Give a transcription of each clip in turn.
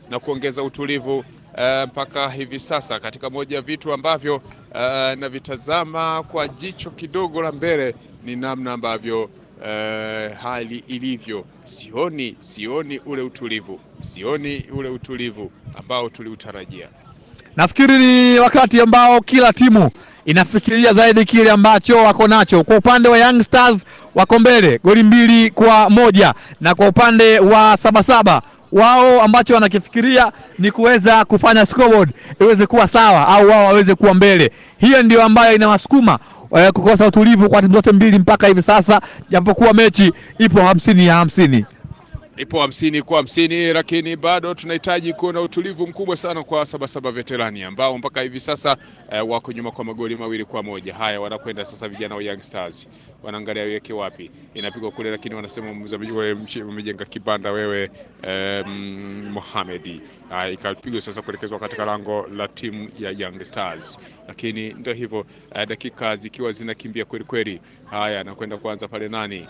na kuongeza utulivu mpaka uh, hivi sasa katika moja ya vitu ambavyo uh, navitazama kwa jicho kidogo la mbele ni namna ambavyo uh, hali ilivyo. Sioni, sioni ule utulivu, sioni ule utulivu ambao tuliutarajia. Nafikiri ni wakati ambao kila timu inafikiria zaidi kile ambacho wako nacho. Kwa upande wa Young Stars wako mbele goli mbili kwa moja na kwa upande wa Sabasaba wao ambacho wanakifikiria ni kuweza kufanya scoreboard iweze kuwa sawa au wao waweze kuwa mbele. Hiyo ndio ambayo inawasukuma eh, kukosa utulivu kwa timu zote mbili mpaka hivi sasa, japokuwa mechi ipo hamsini ya hamsini ipo hamsini kwa hamsini, lakini bado tunahitaji kuona utulivu mkubwa sana kwa Sabasaba Veterani ambao mpaka hivi sasa eh, wako nyuma kwa magoli mawili kwa moja. Haya, wanakwenda sasa vijana wa Young Stars wanaangalia weke wapi, inapigwa kule, lakini wanasema umejenga kibanda wewe eh, Mohamed. Haya, ikapigwa sasa kuelekezwa katika lango la timu ya Young Stars, lakini ndio hivyo eh, dakika zikiwa zinakimbia kweli kweli. Haya, anakwenda kuanza pale nani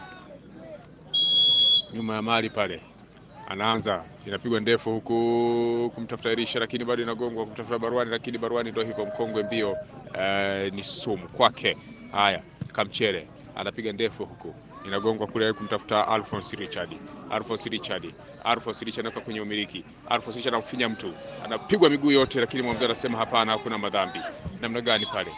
nyuma ya mali pale, anaanza inapigwa ndefu huku kumtafuta Elisha, lakini bado inagongwa kumtafuta Barwani, lakini Barwani ndio hivyo mkongwe mbio, uh, ni sumu kwake. Haya, Kamchere anapiga ndefu huku inagongwa kule kumtafuta Alphonse Richard, Alphonse Richard, Alphonse Richard anatoka kwenye umiliki, Alphonse Richard anamfinya mtu, anapigwa miguu yote, lakini mwamuzi anasema hapana, hakuna madhambi. Namna gani pale?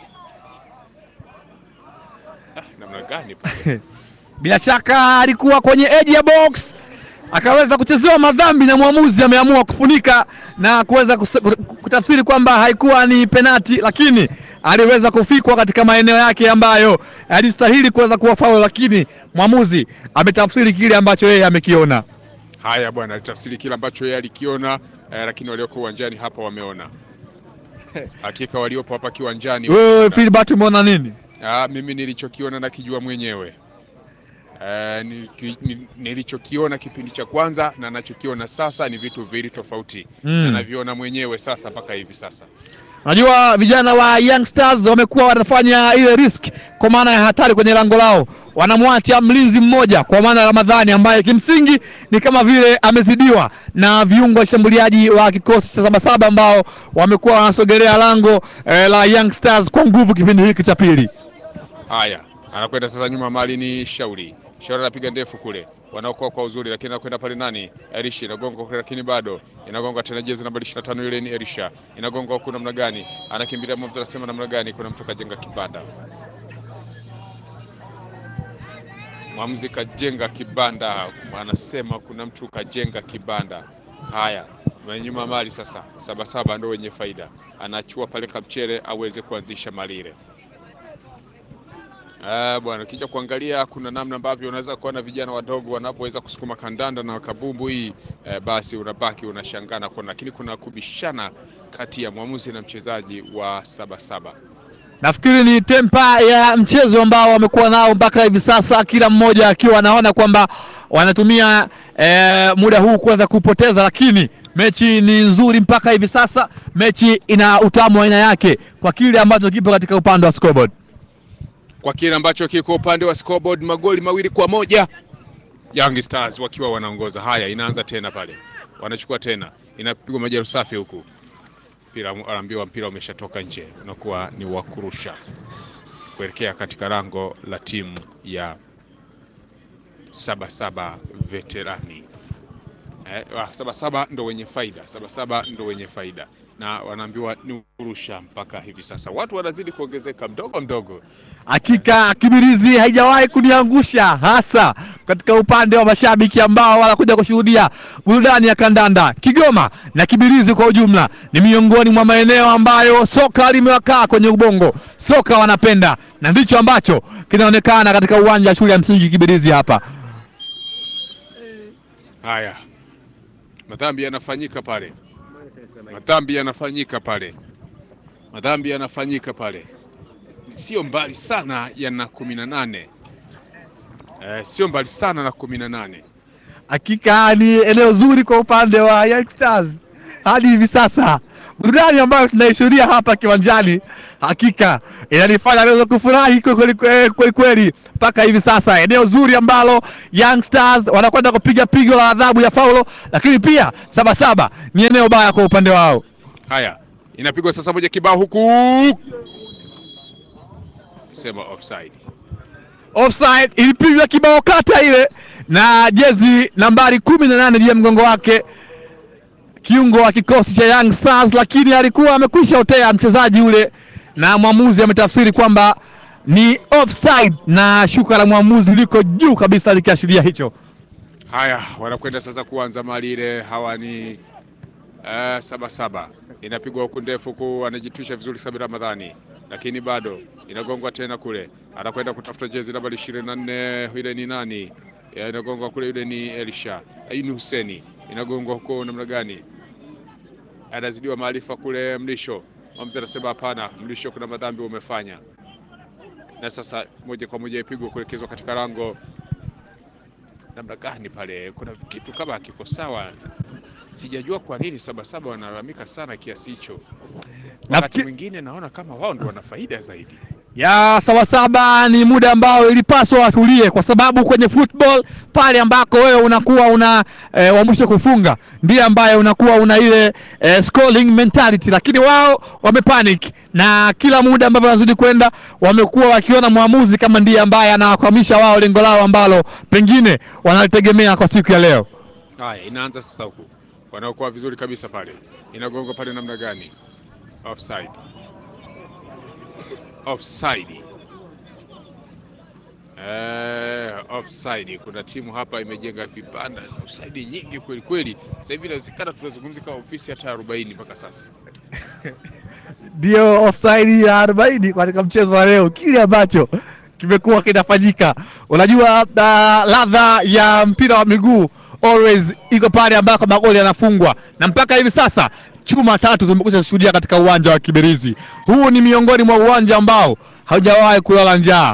Ah, namna gani pale? bila shaka alikuwa kwenye edge ya box akaweza kuchezewa madhambi na mwamuzi ameamua kufunika na kuweza kutafsiri kwamba haikuwa ni penati, lakini aliweza kufikwa katika maeneo yake ambayo alistahili kuweza kuwa faul, lakini mwamuzi ametafsiri kile ambacho yeye amekiona. Haya bwana, alitafsiri kile ambacho yeye alikiona eh, lakini walioko uwanjani hapa wameona. Hakika waliopo hapa kiwanjani. Wewe Philbert, umeona nini? Ah, mimi nilichokiona na kijua mwenyewe Uh, nilichokiona kipindi cha kwanza na nachokiona sasa ni vitu viwili tofauti mm. na naviona mwenyewe sasa mpaka hivi sasa. Najua vijana wa Young Stars wamekuwa wanafanya ile risk kwa maana ya hatari kwenye lango lao, wanamwacha mlinzi mmoja kwa maana ya Ramadhani ambaye kimsingi ni kama vile amezidiwa na viungo washambuliaji wa kikosi cha Sabasaba ambao wamekuwa wanasogelea lango eh, la Young Stars kwa nguvu kipindi hiki cha pili. Haya, anakwenda sasa nyuma mali ni Shauri Shauri anapiga ndefu kule, wanaokoa kwa uzuri, lakini anakwenda pale nani, Elisha inagonga kule, lakini bado inagonga tena, jezi namba 25 ile ni Elisha inagonga huku, namna gani anakimbilia, mtu anasema namna gani, kuna mtu kajenga kibanda, mwamuzi kajenga kibanda, anasema kuna mtu kajenga kibanda. Haya, nyuma mali sasa, Sabasaba ndio wenye faida, anachua pale Kamchere aweze kuanzisha malile Uh, bwana ukija kuangalia kuna namna ambavyo unaweza kuona vijana wadogo wanapoweza kusukuma kandanda na kabumbu hii uh, basi unabaki unashangana kuona, lakini kuna kubishana kati ya mwamuzi na mchezaji wa Sabasaba. Nafikiri ni tempa ya mchezo ambao wamekuwa nao mpaka hivi sasa, kila mmoja akiwa anaona kwamba wanatumia eh, muda huu kuweza kupoteza, lakini mechi ni nzuri mpaka hivi sasa. Mechi ina utamu wa aina yake kwa kile ambacho kipo katika upande wa scoreboard kwa kile ambacho kiko upande wa scoreboard, magoli mawili kwa moja Young Stars wakiwa wanaongoza. Haya, inaanza tena pale, wanachukua tena, inapigwa majeru safi huku, mpira anaambiwa mpira umeshatoka nje, unakuwa ni wa kurusha kuelekea katika lango la timu ya Sabasaba Veterani. Eh, Sabasaba ndo wenye faida, Sabasaba ndo wenye faida na wanaambiwa ni kurusha mpaka hivi sasa, watu wanazidi kuongezeka mdogo mdogo. Hakika Kibirizi haijawahi kuniangusha, hasa katika upande wa mashabiki ambao wanakuja kushuhudia burudani ya kandanda. Kigoma na Kibirizi kwa ujumla ni miongoni mwa maeneo ambayo soka limewakaa kwenye ubongo, soka wanapenda, na ndicho ambacho kinaonekana katika uwanja wa shule ya msingi Kibirizi hapa. Haya, madhambi yanafanyika pale madhambi yanafanyika pale, madhambi yanafanyika pale, sio mbali sana yana kumi na nane eh, sio mbali sana na kumi na nane. Hakika ni eneo zuri kwa upande wa Young Stars hadi hivi sasa burudani ambayo tunaishuhudia hapa kiwanjani hakika inanifanya naweza kufurahi kweli kweli kweli kweli mpaka hivi sasa. Eneo zuri ambalo Young Stars wanakwenda kupiga pigo la adhabu ya faulo, lakini pia Sabasaba ni eneo baya kwa upande wao. Haya, inapigwa sasa moja kibao huku, sema offside. Offside ilipigwa kibao kata ile na jezi nambari kumi na nane juu ya mgongo wake kiungo wa kikosi cha Young Stars, lakini alikuwa amekwisha otea mchezaji ule, na mwamuzi ametafsiri kwamba ni offside, na shuka la mwamuzi liko juu kabisa likiashiria hicho. Haya, wanakwenda sasa kuanza mali ile. Hawa ni uh, Sabasaba, inapigwa huku ndefu huku, anajitwisha vizuri Sabir Ramadhani, lakini bado inagongwa tena kule, anakwenda kutafuta jezi nambari ishirini na nne. Yule ni nani? Ya, inagongwa kule, yule ni Elisha Aini Huseni, inagongwa huko namna gani? Anazidiwa maarifa kule. Mlisho mwamuzi anasema hapana, Mlisho, kuna madhambi umefanya, na sasa moja kwa moja ipigwa kuelekezwa katika lango namna gani pale, kuna kitu kama kiko sawa. Sijajua kwa nini Sabasaba wanalalamika sana kiasi hicho. Wakati Nafikiri- mwingine naona kama wao ndio wana faida zaidi. ya Sabasaba ni muda ambao ilipaswa watulie, kwa sababu kwenye football pale ambako wewe unakuwa una e, wa mwisho kufunga ndiye ambaye unakuwa una ile e, scoring mentality, lakini wao wamepanic na kila muda ambavyo wanazidi kwenda wamekuwa wakiona mwamuzi kama ndiye ambaye anawakwamisha wao lengo lao ambalo pengine wanalitegemea kwa siku ya leo. Haya, inaanza sasa huku, wanaokuwa vizuri kabisa pale, inagonga pale namna gani? Offside, offside. Eh, offside. Kuna timu hapa imejenga vibanda offside nyingi kweli kweli. Sasa hivi inawezekana tunazungumzia kama ofisi hata 40 mpaka sasa. ndio offside ya 40 katika mchezo wa leo, kile ambacho kimekuwa kinafanyika. Unajua, uh, ladha ya mpira wa miguu always iko pale ambako magoli yanafungwa, na mpaka hivi sasa chuma tatu zimekwisha shuhudia katika uwanja wa Kibirizi. Huu ni miongoni mwa uwanja ambao haujawahi kulala njaa.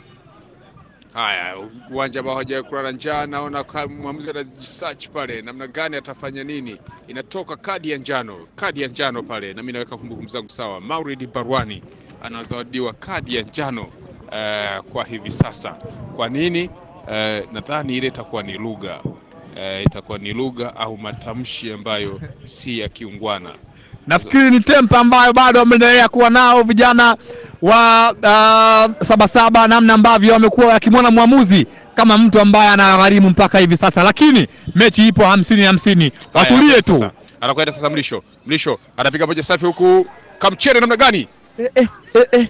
Haya, uwanja ambao hawajawahi kulala njaa. Naona ka- mwamuzi anajisearch pale, namna gani atafanya nini. Inatoka kadi ya njano, kadi ya njano pale, na mimi naweka kumbukumbu zangu sawa. Maulid Barwani anazawadiwa kadi ya njano eh, kwa hivi sasa. Kwa nini? Eh, nadhani ile itakuwa ni lugha eh, itakuwa ni lugha au matamshi ambayo si ya kiungwana. Nafikiri ni tempa ambayo bado wameendelea kuwa nao vijana wa uh, Sabasaba, namna ambavyo wamekuwa wakimwona mwamuzi kama mtu ambaye anagharimu mpaka hivi sasa, lakini mechi ipo hamsini hamsini, Haya, watulie sasa. tu. Anakwenda sasa Mlisho, Mlisho anapiga moja safi huku, kamchere namna gani, Eh, eh, eh, eh.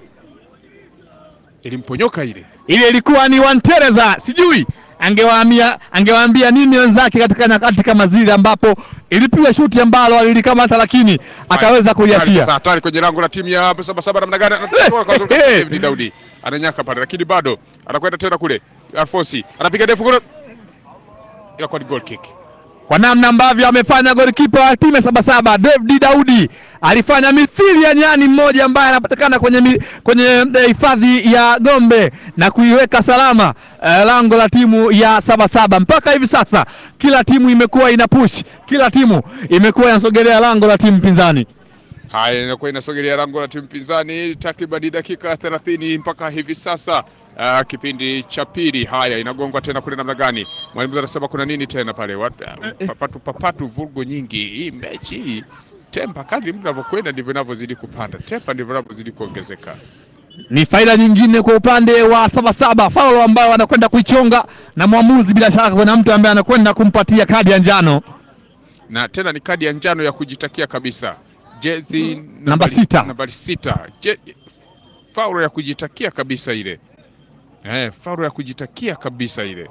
ilimponyoka ile Ile ilikuwa ni Wantereza, sijui angewaambia angewaambia nini wenzake katika nyakati kama zile ambapo ilipiga shuti ambalo alilikamata, lakini akaweza Sasa kuliachia. hatari kwenye lango la timu ya Sabasaba namna gani? Anatoka kwa uzuri Eh, eh. David Daudi ananyaka pale, lakini bado anakwenda tena kule. Alfonsi anapiga ndefu kule, inakuwa ni goal kick. kwa namna ambavyo amefanya golikipa wa timu ya Sabasaba David Daudi alifanya mithili ya nyani mmoja ambaye anapatikana kwenye mi- kwenye eh, hifadhi ya Gombe na kuiweka salama eh, lango la timu ya Sabasaba. Mpaka hivi sasa kila timu imekuwa ina push, kila timu imekuwa inasogelea lango la timu pinzani. Haya, inakuwa inasogelea lango la timu pinzani takriban dakika 30 mpaka hivi sasa. Uh, kipindi cha pili. Haya, inagongwa tena kule namna gani? Mwalimu anasema kuna nini tena pale? Wat- uh, Papatu papatu, vurugo nyingi. Hii mechi hii tempa, kadri muda unavyokwenda ndivyo inavyozidi kupanda, tempa ndivyo inavyozidi kuongezeka. Ni faida nyingine kwa upande wa Sabasaba, faulo ambayo wanakwenda kuichonga na mwamuzi, bila shaka kuna mtu ambaye anakwenda kumpatia kadi ya njano. na tena ni kadi ya njano ya kujitakia kabisa, jezi Namba nambari- sita. nambari sita, Je, faulo ya kujitakia kabisa ile eh, faulo ya kujitakia kabisa ile.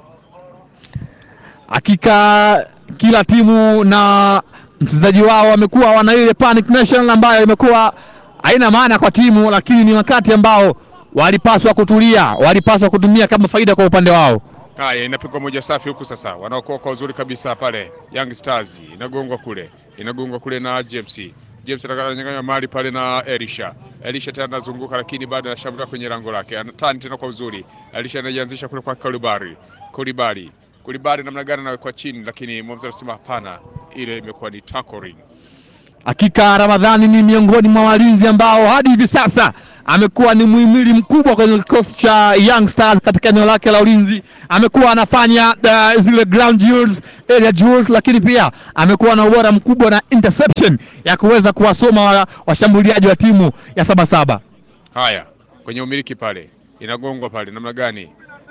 Hakika kila timu na mchezaji wao wamekuwa wana ile panic nation ambayo imekuwa haina maana kwa timu, lakini ni wakati ambao walipaswa kutulia, walipaswa kutumia kama faida kwa upande wao. Haya, inapigwa moja safi huku sasa, wanaokoa kwa uzuri kabisa pale. Young Stars inagongwa kule, inagongwa kule na James. James ananyang'anya mali pale na Elisha. Elisha tena anazunguka, lakini bado anashambulia kwenye lango lake, anatani tena kwa uzuri. Elisha anajianzisha kule kwa Kulibari, Kulibari, Kulibari namna gani anawekwa chini, lakini mwamuzi anasema hapana, ile imekuwa ni tackling. Hakika Ramadhani ni miongoni mwa walinzi ambao hadi hivi sasa amekuwa ni muhimili mkubwa kwenye kikosi cha Young Stars katika eneo lake la ulinzi. Amekuwa anafanya uh, zile ground duels, area duels, lakini pia amekuwa na ubora mkubwa na interception ya kuweza kuwasoma wa- washambuliaji wa timu ya Sabasaba. Haya, kwenye umiliki pale inagongwa pale, namna gani?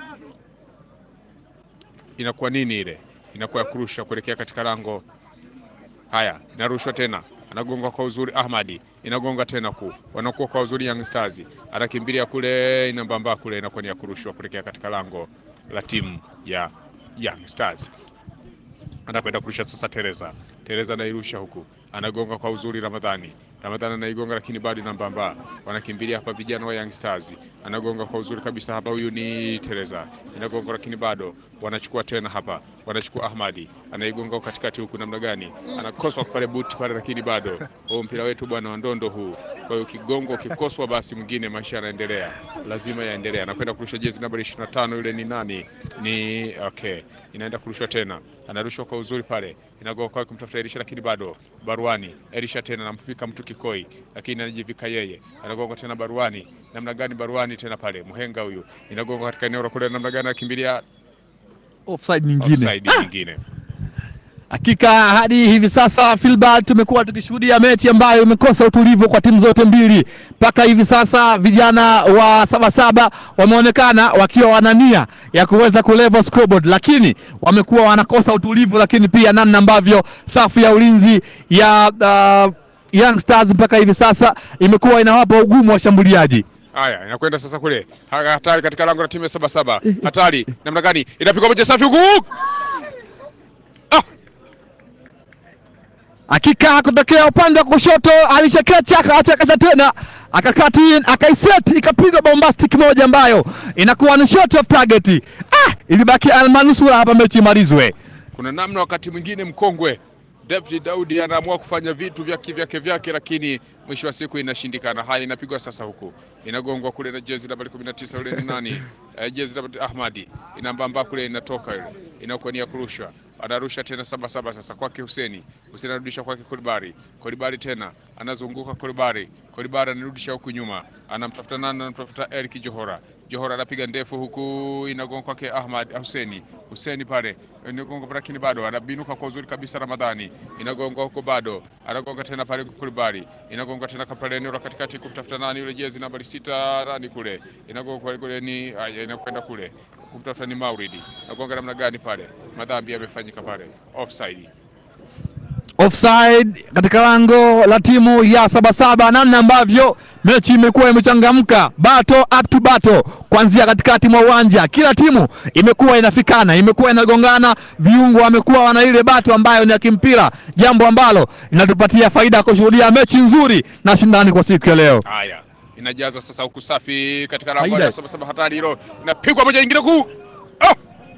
Inakuwa nini ile? Inakuwa ya kurusha kuelekea katika lango. Haya, inarushwa tena, anagonga kwa uzuri Ahmadi, inagonga tena ku wanakuwa kwa uzuri Young Stars, anakimbilia kule, inambamba kule, inakuwa ni ya kurushwa kuelekea katika lango la timu ya Young Stars. Anakwenda kurusha sasa Teresa. Teresa anairusha huku, anagonga kwa uzuri Ramadhani. Ramadhani anaigonga lakini bado inambamba. Wanakimbilia hapa vijana wa Young Stars. Anagonga kwa uzuri kabisa hapa, huyu ni Teresa. Inagonga lakini bado wanachukua tena hapa. Wanachukua Ahmadi. Anaigonga katikati huku namna gani? Anakoswa pale buti pale lakini bado. Huu mpira wetu bwana wa ndondo huu. Kwa hiyo kigongo kikoswa basi mwingine maisha yanaendelea. Lazima yaendelee. Anakwenda kurusha jezi namba 25 yule ni nani? Ni okay. Inaenda kurushwa tena. Anarushwa kwa uzuri pale. Inagonga kwa kumtafuta Elisha lakini bado Baruani. Elisha tena anamfika mtu kikoi lakini anajivika yeye. Anagonga tena Baruani. Namna gani Baruani tena pale? Mhenga huyu. Inagonga katika eneo la kule namna gani akimbilia Offside nyingine. offside nyingine. Hakika hadi hivi sasa Filbert, tumekuwa tukishuhudia mechi ambayo imekosa utulivu kwa timu zote mbili. Mpaka hivi sasa vijana wa Sabasaba wameonekana wakiwa wana nia ya kuweza kulevel scoreboard, lakini wamekuwa wanakosa utulivu, lakini pia namna ambavyo safu ya ulinzi ya uh, Young Stars mpaka hivi sasa imekuwa inawapa ugumu washambuliaji. Haya, inakwenda sasa kule. Ha- Hatari katika lango la timu ya saba saba. Hatari namna gani? Inapigwa moja safi huku. Ah, Hakika kutokea upande wa kushoto alichekecha akachekeza tena akakati akaiset ikapigwa bombastic moja ambayo inakuwa ni shot of target. Ah, ilibaki almanusura hapa mechi imalizwe. kuna namna wakati mwingine mkongwe David Daudi anaamua kufanya vitu vyake vyake vyake, lakini mwisho wa siku inashindikana. Haya, inapigwa sasa huku, inagongwa kule na jezi nambari 19 yule ni nani? Eh, jezi nambari Ahmadi inambamba kule, inatoka ile, inakuwa ni ya kurushwa, anarusha tena saba saba sasa kwake Huseni. Huseni anarudisha kwake Kolibari, Kolibari tena anazunguka Kolibari, Kolibari anarudisha huku nyuma, anamtafuta nani? Anamtafuta Eric Johora, Johora anapiga ndefu huku, inagonga kwake Ahmad Huseni, Huseni pale inagonga lakini bado anabinuka kwa uzuri kabisa. Ramadhani inagonga huko bado anagonga tena pale Kulibari inagonga tena pale eneo la katikati kumtafuta nani yule jezi nambari sita nani kule inagonga kule, kule ni aya, inakwenda kule kumtafuta ni Mauridi inagonga namna gani pale, madhambi yamefanyika pale, offside. Offside katika lango la timu ya Sabasaba, namna ambavyo mechi imekuwa imechangamka, bato up to bato, kuanzia katikati mwa uwanja, kila timu imekuwa inafikana, imekuwa inagongana, viungo wamekuwa wana ile bato ambayo ni ya kimpira, jambo ambalo linatupatia faida ya kushuhudia mechi nzuri na shindani kwa siku ya leo. Haya, inajazwa sasa huku safi katika lango Faida. la saba saba, hatari hilo, inapigwa moja nyingine kuu oh!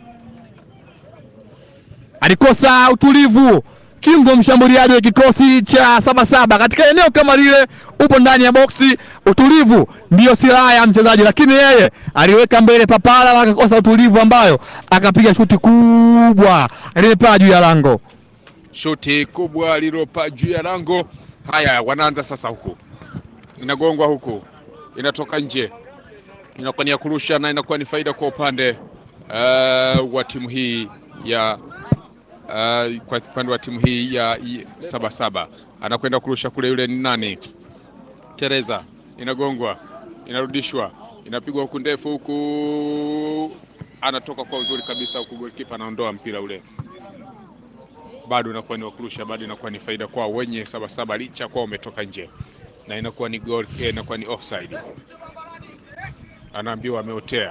alikosa utulivu Kimbo, mshambuliaji wa kikosi cha Sabasaba katika eneo kama lile, upo ndani ya boksi. Utulivu ndiyo silaha ya mchezaji, lakini yeye aliweka mbele papala na akakosa utulivu, ambayo akapiga shuti kubwa lilipaa juu ya lango. shuti kubwa lililopaa juu ya lango. Haya, wanaanza sasa, huku inagongwa, huku inatoka nje, inakuwa ni ya kurusha na inakuwa ni faida kwa upande uh, wa timu hii ya uh, kwa upande wa timu hii ya i- Sabasaba. Anakwenda kurusha kule, yule ni nani? Teresa, inagongwa, inarudishwa, inapigwa huku ndefu, huku anatoka kwa uzuri kabisa, huku golikipa anaondoa mpira ule bado inakuwa ni wakurusha, bado inakuwa ni faida kwa wenye Sabasaba licha kwa umetoka nje, na inakuwa ni goal, eh, inakuwa ni offside. Anaambiwa ameotea.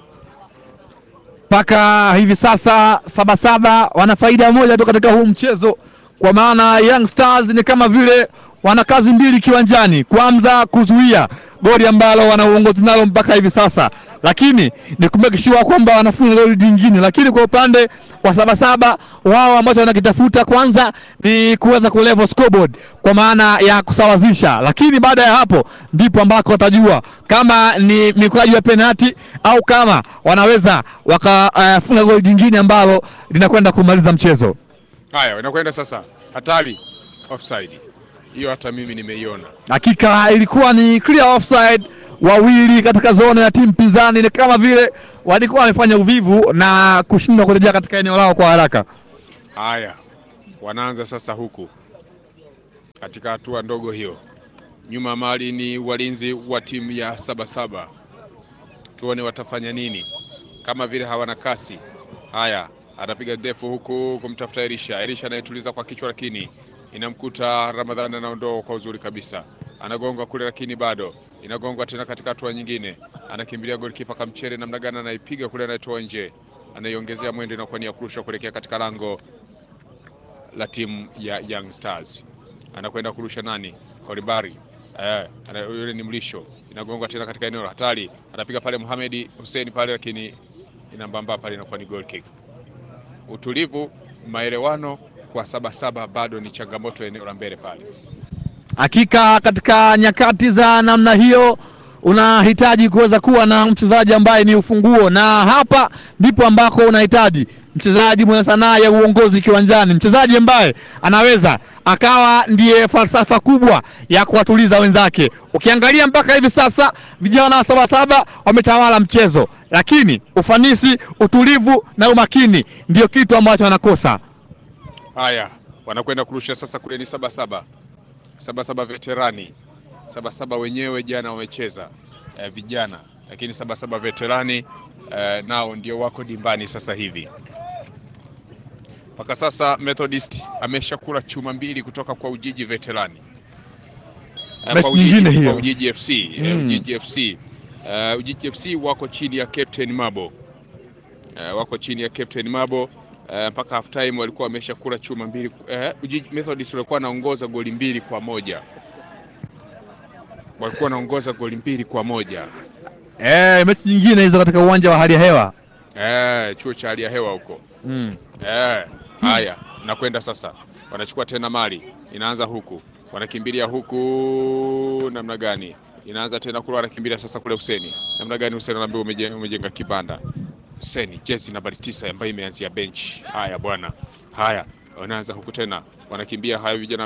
mpaka hivi sasa Sabasaba wana faida moja tu katika huu mchezo, kwa maana Young Stars ni kama vile wana kazi mbili kiwanjani. Kwanza kuzuia goli ambalo wana uongozi nalo mpaka hivi sasa, lakini ni kumekishiwa kwamba wanafunga goli lingine. Lakini kwa upande wa Sabasaba wao ambacho wanakitafuta kwanza ni kuweza kulevel scoreboard kwa maana ya kusawazisha, lakini baada ya hapo ndipo ambako watajua kama ni mikwaju ya penalti au kama wanaweza wakafunga goli jingine ambalo linakwenda kumaliza mchezo. Haya, inakwenda sasa, hatari, offside. hiyo hata mimi nimeiona. Hakika ilikuwa ni clear offside, wawili katika zone ya timu pinzani, ni kama vile walikuwa wamefanya uvivu na kushindwa kurejea katika eneo lao kwa haraka. Haya, wanaanza sasa huku katika hatua ndogo hiyo. Nyuma mali ni walinzi wa timu ya Sabasaba, tuone watafanya nini, kama vile hawana kasi. Haya, anapiga ndefu huku kumtafuta Elisha. Elisha anayetuliza kwa kichwa, lakini inamkuta Ramadhani, anaondoa kwa uzuri kabisa, anagonga kule, lakini bado inagongwa tena katika hatua nyingine. Anakimbilia golikipa Kamchere, namna gani anaipiga kule, anaitoa nje, anaiongezea mwendo, inakuwa ni ya kurusha kuelekea katika lango la timu ya Young Stars. Anakwenda kurusha nani? Kolibari. Eh, ana- yule ni Mlisho. Inagongwa tena katika eneo la hatari. Anapiga pale Mohamed Hussein pale lakini inambamba pale inakuwa ni goal kick. Utulivu, maelewano kwa Sabasaba bado ni changamoto eneo la mbele pale. Hakika katika nyakati za namna hiyo unahitaji kuweza kuwa na mchezaji ambaye ni ufunguo, na hapa ndipo ambako unahitaji mchezaji mwenye sanaa ya uongozi kiwanjani, mchezaji ambaye anaweza akawa ndiye falsafa kubwa ya kuwatuliza wenzake. Ukiangalia mpaka hivi sasa vijana wa Sabasaba wametawala mchezo, lakini ufanisi, utulivu na umakini ndio kitu ambacho wanakosa. Haya, wanakwenda kurusha sasa kule ni Sabasaba. Sabasaba veterani. Sabasaba wenyewe jana wamecheza eh, vijana, lakini Sabasaba veterani eh, nao ndio wako dimbani sasa hivi. Mpaka sasa Methodist ameshakula chuma mbili kutoka kwa Ujiji veterani. Eh, Mechi kwa Ujiji- nyingine hiyo. kwa Ujiji FC, eh, Mm. Ujiji FC. Eh, Ujiji FC wako chini ya Captain Mabo. Eh, wako chini ya Captain Mabo eh, mpaka half time walikuwa wameshakula chuma mbili. Eh, Ujiji Methodist walikuwa wanaongoza goli mbili kwa moja, walikuwa wanaongoza goli mbili kwa moja. Eh, mechi nyingine hizo katika uwanja wa hali ya hewa Eh, chuo cha hali ya hewa huko. mm. Eh, haya nakwenda sasa, wanachukua tena mali, inaanza huku, wanakimbilia huku, namna gani? Inaanza tena kule, wanakimbilia sasa kule. Huseni, namna gani? Huseni anaambia umejenga, umejenga kibanda. Huseni, jezi nambari tisa ambayo imeanzia bench. Haya bwana, haya wanaanza huku tena, wanakimbia haya vijana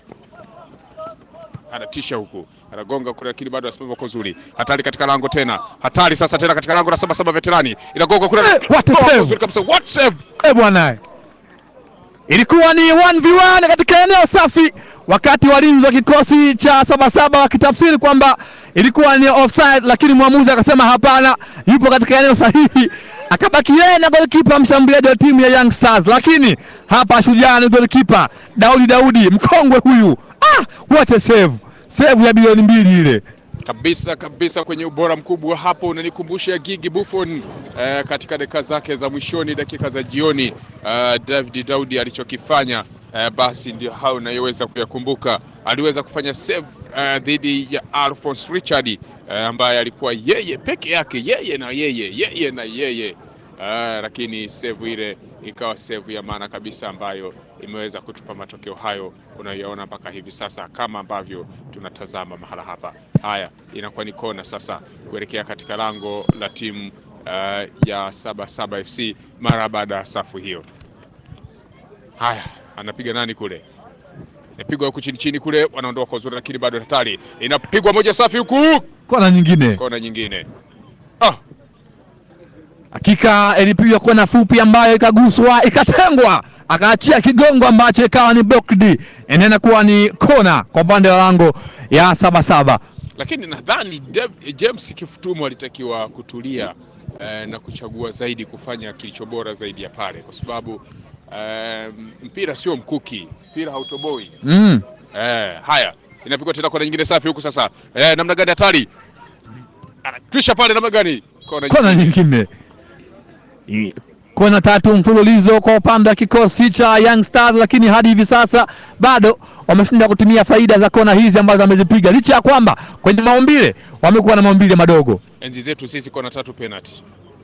anatisha huku anagonga kule, lakini bado asimama kwa uzuri. Hatari katika lango tena, hatari sasa tena katika lango la Sabasaba veterani, inagonga kule, Eh, what a kwa save! uzuri kabisa, what save! Eh bwana, ilikuwa ni 1v1 katika eneo safi, wakati walinzi wa kikosi cha Sabasaba wakitafsiri kwamba ilikuwa ni offside, lakini mwamuzi akasema hapana, yupo katika eneo sahihi, akabaki yeye na golikipa mshambuliaji wa timu ya Young Stars. Lakini hapa shujaa ni golikipa Daudi Daudi, mkongwe huyu. Ah, what a save! Save ya bilioni mbili ile. kabisa kabisa kwenye ubora mkubwa hapo, unanikumbusha Gigi Buffon eh, katika dakika zake za mwishoni, dakika za jioni eh, David Daudi alichokifanya eh, basi ndio hao unayoweza kuyakumbuka. Aliweza kufanya save eh, dhidi ya Alphonse Richard eh, ambaye alikuwa yeye peke yake, yeye na yeye, yeye na yeye eh, lakini save ile ikawa save ya maana kabisa ambayo imeweza kutupa matokeo hayo unayoona mpaka hivi sasa, kama ambavyo tunatazama mahala hapa. Haya, inakuwa ni kona sasa kuelekea katika lango la timu uh, ya Sabasaba FC mara baada ya safu hiyo. Haya, anapiga nani kule? Inapigwa huku chini chini kule, wanaondoa kwa uzuri, lakini bado hatari. Inapigwa moja safi huku, Kona nyingine kona nyingine. Ah, Hakika ilipigwa kona fupi ambayo ikaguswa ikatengwa, akaachia kigongo ambacho ikawa ni blocked, inaenda kuwa ni kona kwa upande wa lango ya Sabasaba. lakini nadhani Dev- James Kifutumu alitakiwa kutulia eh, na kuchagua zaidi kufanya kilicho bora zaidi ya pale, kwa sababu eh, mpira sio mkuki, mpira hautoboi. Mm. Eh, haya inapigwa tena kona nyingine safi huku sasa. Eh, namna gani hatari, anakwisha pale, namna gani kona Kona nyingine, I- kona tatu mfululizo kwa upande wa kikosi cha Young Stars, lakini hadi hivi sasa bado wameshindwa kutumia faida za kona hizi ambazo wamezipiga, licha ya kwamba kwenye maumbile wamekuwa na maumbile madogo. enzi zetu sisi kona tatu penalty.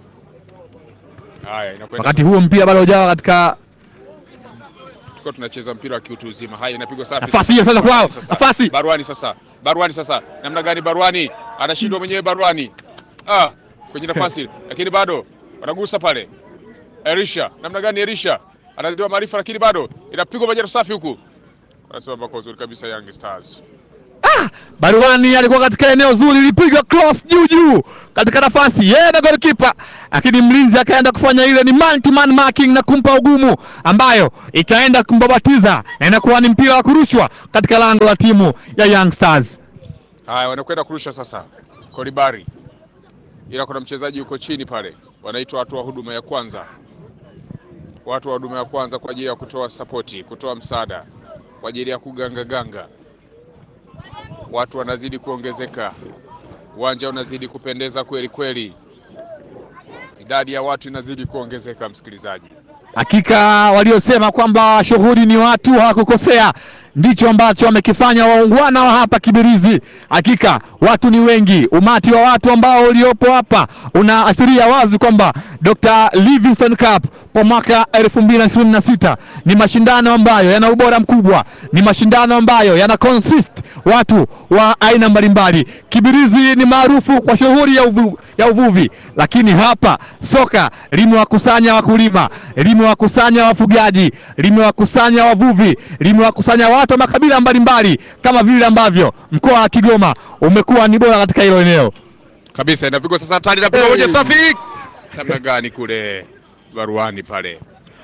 Haya inakwenda Wakati huo mpira bado hujawa katika tulikuwa tunacheza mpira wa kiutu uzima. Haya inapigwa safi. Nafasi hiyo sasa kwao, nafasi. Barwani sasa. Barwani sasa. Namna gani Barwani? Anashindwa mwenyewe Barwani. Ah, kwenye nafasi lakini bado wanagusa pale. Erisha, namna gani Erisha? Anazidua maarifa lakini bado inapigwa majero safi huku. Wanasimama kwa uzuri kabisa Young Stars. Baruani alikuwa katika eneo zuri, ilipigwa cross juu juu katika nafasi yeye na golikipa, lakini mlinzi akaenda kufanya ile ni man to man marking na kumpa ugumu, ambayo ikaenda kumbabatiza na inakuwa ni mpira wa kurushwa katika lango la timu ya Young Stars. Haya, wanakwenda kurusha sasa Kolibari, ila kuna mchezaji yuko chini pale, wanaitwa watu wa huduma ya kwanza, watu wa huduma ya kwanza kwa ajili ya kutoa sapoti, kutoa msaada kwa ajili ya kugangaganga. Watu wanazidi kuongezeka, uwanja unazidi kupendeza kweli kweli, idadi ya watu inazidi kuongezeka, msikilizaji. Hakika waliosema kwamba shughuli ni watu hawakukosea, ndicho ambacho wamekifanya waungwana wa hapa Kibirizi. Hakika watu ni wengi, umati wa watu ambao uliopo hapa unaashiria wazi kwamba Dr. Livingstone Cup kwa mwaka 2026 ni mashindano ambayo yana ubora mkubwa, ni mashindano ambayo yana consist watu wa aina mbalimbali. Kibirizi ni maarufu kwa shughuli ya, uvu, ya uvuvi, lakini hapa soka limewakusanya wakulima, limewakusanya wafugaji, limewakusanya wavuvi, limewakusanya watu wa makabila mbalimbali, kama vile ambavyo mkoa wa Kigoma umekuwa ni bora katika hilo eneo kabisa. Inapigwa sasa, hatari, inapigwa moja safi, namna gani kule Baruani pale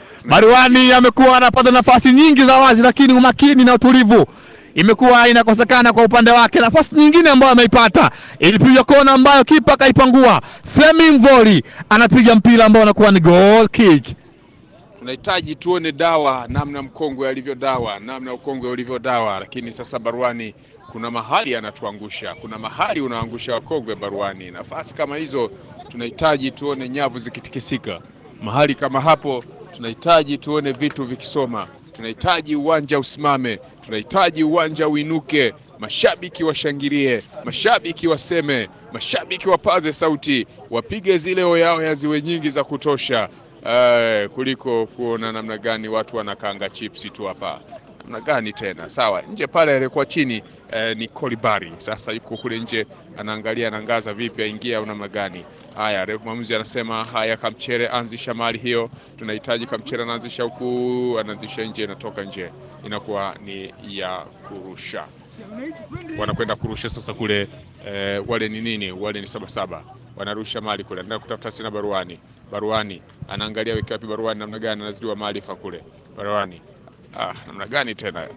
Baruani amekuwa anapata nafasi nyingi za wazi, lakini umakini na utulivu imekuwa inakosekana kwa upande wake. Nafasi nyingine ambayo ameipata ilipiga kona ambayo kipa akaipangua. Femi Mvoli anapiga mpira ambao unakuwa ni goal kick. tunahitaji tuone dawa, namna mkongwe alivyo dawa, namna ukongwe ulivyo dawa. Lakini sasa Baruani kuna mahali anatuangusha, kuna mahali unaangusha wakongwe Baruani. Nafasi kama hizo tunahitaji tuone nyavu zikitikisika, mahali kama hapo tunahitaji tuone vitu vikisoma, tunahitaji uwanja usimame, tunahitaji uwanja uinuke, mashabiki washangilie, mashabiki waseme, mashabiki wapaze sauti, wapige zile oyaoya ziwe nyingi za kutosha. Eh, kuliko kuona namna gani watu wanakanga chipsi tu hapa. Namna gani tena? Sawa, nje pale alikuwa chini eh, ni Kolibari. Sasa yuko kule nje anaangalia anangaza vipi aingia au namna gani. Haya, refu mwamuzi anasema haya, Kamchere anzisha mali hiyo, tunahitaji Kamchere anaanzisha huku, anaanzisha nje, inatoka nje, inakuwa ni ya kurusha. Wanakwenda kurusha sasa kule eh, wale ni nini? Wale ni Sabasaba wanarusha mali kule, anaenda kutafuta tena Baruani. Baruani anaangalia weke wapi Baruani, namna gani anazidiwa maarifa kule Baruani. Ah, namna gani tena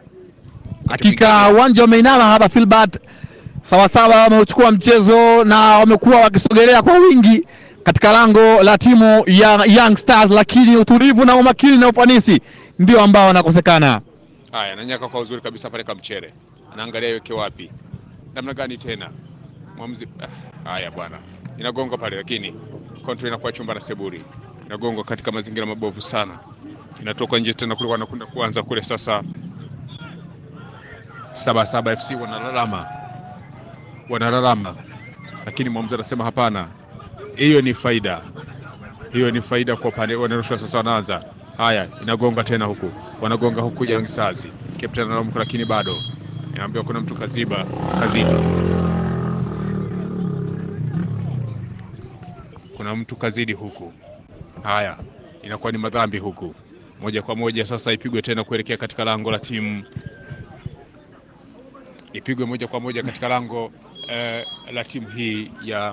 Hakika uwanja umeinama hapa Filbert, sawasawa, wameuchukua mchezo na wamekuwa wakisogelea kwa wingi katika lango la timu ya Young Stars, lakini utulivu na umakini na ufanisi ndio ambao wanakosekana. Haya, ananyaka kwa uzuri kabisa pale Kamchere, anaangalia iweke wapi, namna gani tena mwamuzi. Ah, haya bwana, inagonga pale, lakini control inakuwa chumba na Seburi, inagonga katika mazingira mabovu sana, inatoka nje tena kule, wanakwenda kuanza kule sasa. Sabasaba FC wanalalama, wanalalama, lakini mwamuzi anasema hapana, hiyo ni faida, hiyo ni faida kwa pande. Wanarusha sasa, wanaanza Haya, inagonga tena huku, wanagonga huku Young Stars. Captain analamuka, lakini bado inaambiwa kuna mtu kaziba, kaziba, kuna mtu kazidi huku. Haya, inakuwa ni madhambi huku, moja kwa moja sasa ipigwe tena kuelekea katika lango la timu, ipigwe moja kwa moja katika lango eh, la timu hii ya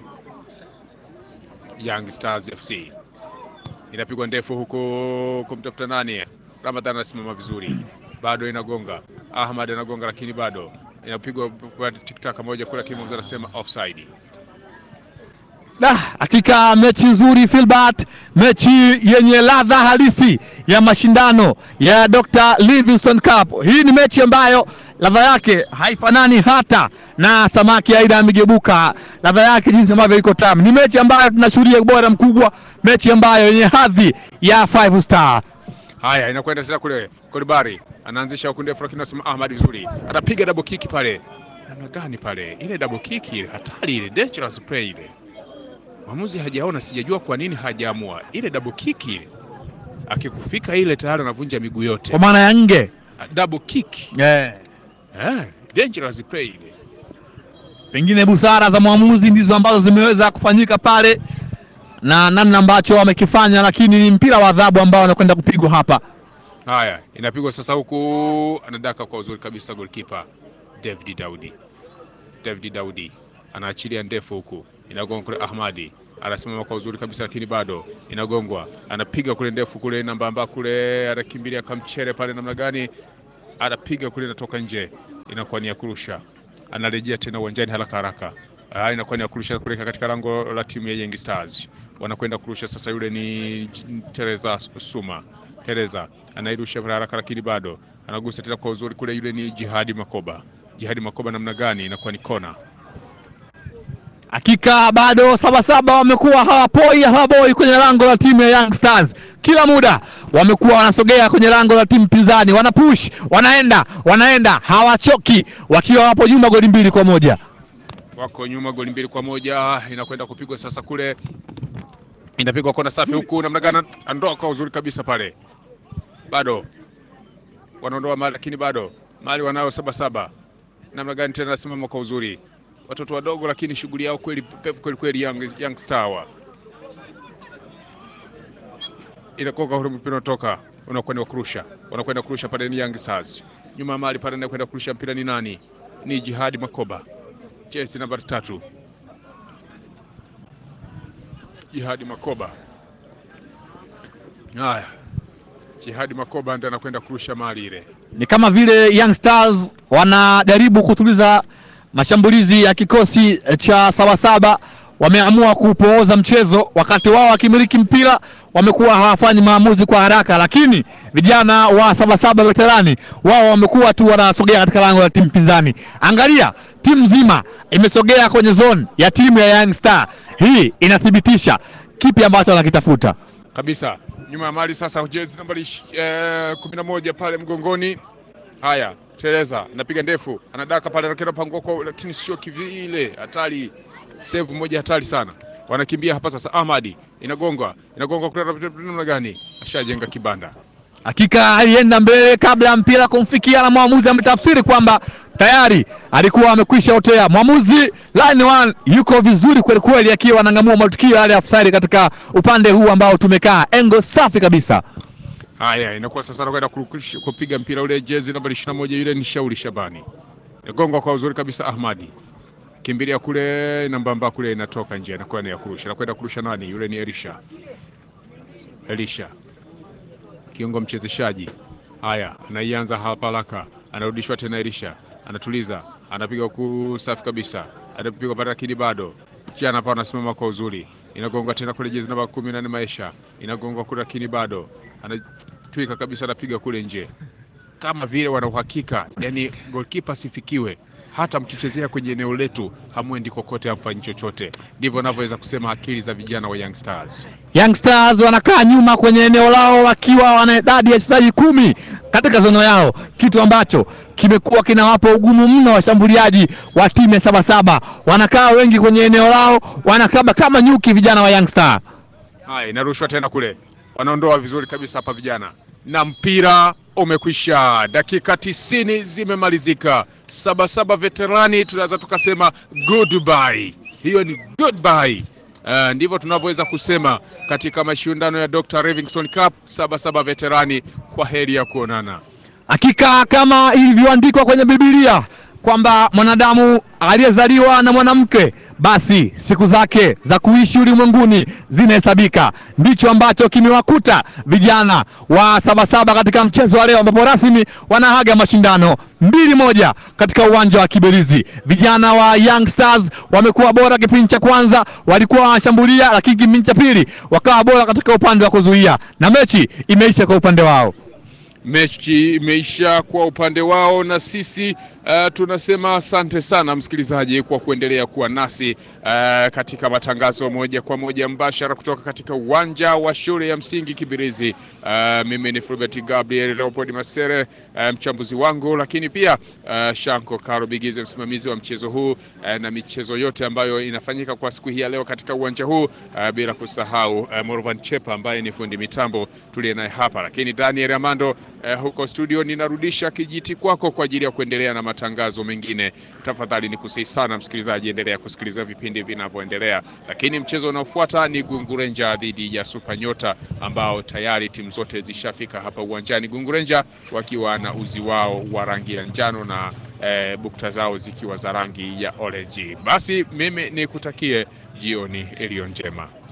Young Stars FC inapigwa ndefu huku kumtafuta nani? Ramadhan anasimama vizuri, bado inagonga. Ahmad anagonga, lakini bado inapigwa tiktaka moja kule, lakini mwamuzi anasema offside. Da, hakika mechi nzuri Filbert, mechi yenye ladha halisi ya mashindano ya Dr. Livingstone Cup. Hii ni mechi ambayo ladha yake haifanani hata na samaki aina ya migebuka, ladha yake jinsi ambavyo iko tamu. Ni mechi ambayo tunashuhudia ubora mkubwa, mechi ambayo yenye hadhi ya five star. Haya, inakwenda tena kule, Kolibari anaanzisha huku ndefu, lakini anasema Ahmad vizuri, anapiga double kick pale. Namna gani pale? Ile double kick ile hatari, ile dangerous play ile mwamuzi hajaona, sijajua kwa nini hajaamua ile double kick ile. Akikufika ile tayari anavunja miguu yote. Kwa maana ya nge Double kick yeah. eh, dangerous play ile. Pengine busara za mwamuzi ndizo ambazo zimeweza kufanyika pale na namna ambacho wamekifanya, lakini ni mpira wa adhabu ambao wanakwenda kupigwa hapa. Haya, inapigwa sasa huku, anadaka kwa uzuri kabisa goalkeeper David Daudi. David Daudi anaachilia ndefu huku, inagonga kule. Ahmadi anasimama kwa uzuri kabisa, lakini bado inagongwa, anapiga kule ndefu kule, nambamba kule, anakimbilia kamchere pale, namna gani anapiga kule, inatoka nje, inakuwa ni ya kurusha. Anarejea tena uwanjani haraka haraka, Ah, inakuwa ni ya kurusha kuelekea katika lango la timu ya Young Stars. Wanakwenda kurusha sasa, yule ni Teresa Suma. Teresa anairusha kwa haraka, lakini bado anagusa tena kwa uzuri kule, yule ni Jihadi Makoba. Jihadi Makoba namna gani, inakuwa ni kona. Hakika bado Sabasaba wamekuwa hawapoi hawaboi kwenye lango la timu ya Young Stars. Kila muda wamekuwa wanasogea kwenye lango la timu pinzani, wanapush, wanaenda, wanaenda, hawachoki, wakiwa wapo nyuma goli mbili kwa moja. wako nyuma goli mbili kwa moja. Inakwenda kupigwa sasa, kule inapigwa kona safi huku, namna gani andoa kwa uzuri kabisa pale, bado wanaondoa mali, lakini bado mali wanayo Sabasaba. Namna gani tena nasimama kwa uzuri, watoto wadogo, lakini shughuli yao kweli pevu kweli kweli. Young, young Star wa inakoka ule mpira unatoka unakwenda kurusha, wanakwenda kurusha pale, ni Young Stars nyuma ya mali pale, anakwenda kurusha mpira ni nani? Ni Jihadi Makoba jezi nambari tatu Jihadi Makoba. Haya, Jihadi Makoba ndiye anakwenda kurusha mali ile. Ni kama vile Young Stars wanajaribu kutuliza mashambulizi ya kikosi cha Sabasaba. Wameamua kupooza mchezo, wakati wao wakimiliki mpira wamekuwa hawafanyi maamuzi kwa haraka, lakini vijana wa Sabasaba veterani wao wamekuwa tu wanasogea katika lango la timu pinzani. Angalia, timu nzima imesogea kwenye zone ya timu ya Young Star. Hii inathibitisha kipi ambacho wanakitafuta. kabisa nyuma ya mali sasa, jezi nambari ish- eh, kumi na moja pale mgongoni. Haya, Teresa anapiga ndefu, anadaka pale, anakwenda pangoko, lakini sio kivile, hatari. Save moja hatari sana, wanakimbia hapa sasa. Ahmadi inagonga inagonga kule, namna gani? Ashajenga kibanda Hakika alienda mbele kabla ya mpira kumfikia, na mwamuzi ametafsiri kwamba tayari alikuwa amekwisha otea. Mwamuzi line one yuko vizuri kweli kweli, akiwa anang'amua matukio yale ya offside katika upande huu ambao tumekaa, engo safi kabisa. Haya, inakuwa sasa anakwenda kurukisha- kupiga mpira ule, jezi nambari ishirini na moja yule ni Shauri Shabani, inagonga kwa uzuri kabisa. Ahmadi kimbilia kule, nambamba kule, inatoka nje, inakuwa ni ya kurusha. Anakwenda kurusha nani? Yule ni Elisha, Elisha kiungo mchezeshaji. Haya, anaianza hapa haraka, anarudishwa tena. Elisha anatuliza, anapiga ku safi kabisa, anapiga pale, lakini bado jana hapa anasimama kwa uzuri, inagonga tena kule, jezi namba kumi na nne Maisha inagonga kule, lakini bado anatwika kabisa, anapiga kule nje, kama vile wana uhakika, yani goalkeeper asifikiwe. Hata mkichezea kwenye eneo letu hamwendi kokote, hamfanyi chochote. Ndivyo navyoweza kusema akili za vijana wa Young Stars. Young Stars wanakaa nyuma kwenye eneo lao wakiwa wana idadi ya wachezaji kumi katika zono yao, kitu ambacho kimekuwa kinawapa ugumu mno washambuliaji wa timu ya Sabasaba. Wanakaa wengi kwenye eneo lao, wanakaba kama nyuki vijana wa Young Star. Haya, inarushwa tena kule, wanaondoa vizuri kabisa hapa vijana, na mpira umekwisha. Dakika tisini zimemalizika. Sabasaba veterani tunaweza tukasema goodbye. Hiyo ni goodbye. Uh, ndivyo tunavyoweza kusema katika mashindano ya Dr. Livingstone Cup. Sabasaba veterani, kwa heri ya kuonana. Hakika kama ilivyoandikwa kwenye Biblia kwamba mwanadamu aliyezaliwa na mwanamke basi siku zake za kuishi ulimwenguni zinahesabika. Ndicho ambacho kimewakuta vijana wa Sabasaba katika mchezo wa leo, ambapo rasmi wanaaga mashindano mbili moja katika uwanja wa Kiberizi. Vijana wa Young Stars wamekuwa bora kipindi cha kwanza, walikuwa wanashambulia, lakini kipindi cha pili wakawa bora katika upande wa kuzuia, na mechi imeisha kwa upande wao. Mechi imeisha kwa upande wao, na sisi uh, tunasema asante sana msikilizaji kwa kuendelea kuwa nasi uh, katika matangazo moja kwa moja mbashara kutoka katika uwanja wa shule ya msingi Kibirizi. Uh, mimi ni Fulbert Gabriel Leopold Masere, uh, mchambuzi wangu, lakini pia uh, Shanko Karo Bigize, msimamizi wa mchezo huu uh, na michezo yote ambayo inafanyika kwa siku hii ya leo katika uwanja huu uh, bila kusahau uh, Morvan Chepa ambaye ni fundi mitambo tuliye naye hapa, lakini Daniel Amando eh, huko studio ninarudisha kijiti kwako kwa ajili ya kuendelea na matangazo mengine. Tafadhali ni kusihi sana msikilizaji, endelea kusikiliza vipindi vinavyoendelea, lakini mchezo unaofuata ni Gungurenja dhidi ya Super Nyota ambao tayari timu zote zishafika hapa uwanjani, Gungurenja wakiwa na uzi wao wa rangi ya njano na eh, bukta zao zikiwa za rangi ya orange. Basi mimi nikutakie jioni iliyo njema.